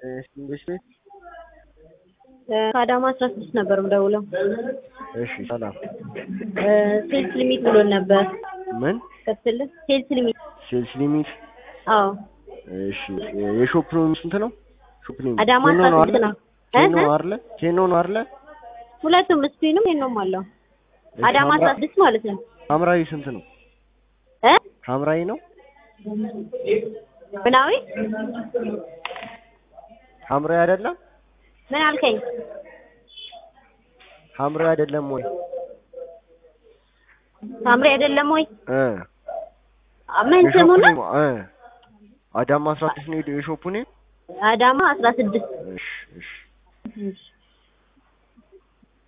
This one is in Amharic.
እንግሊዝ ቤት ከአዳማ አስራ ስድስት ነበር የምደውለው። እሺ ሰላም ሴልስ ሊሚት ብሎን ነበር። ምን ከትልህ ሴልስ ሊሚት ሴልስ ሊሚት አዎ እሺ የሾፕ ነው ስንት ነው ሾፕ ሊሚት አዳማ ኬኖ አስራ ነው ስድስት አይደለ ነው። ኬኖ እህ? ነው አይደለ ኬኖ ነው አይደለ ሁለቱም ስፒንም ሄኖም አለው። እሺ፣ አዳማ አስራ ሐምራ- ስድስት ማለት ነው ሐምራዊ ስንት ነው እ ሐምራዊ ነው ምናዊ ሐምራዊ አይደለም ምን አልከኝ? ሐምራዊ አይደለም ወይ ሳምሪ አይደለም ወይ? እ ምን የሾፑ ስሙ ነው? ኔም እ አዳማ አስራ ስድስት ነው የሾፑ ኔም አዳማ አስራ ስድስት እሺ እሺ እሺ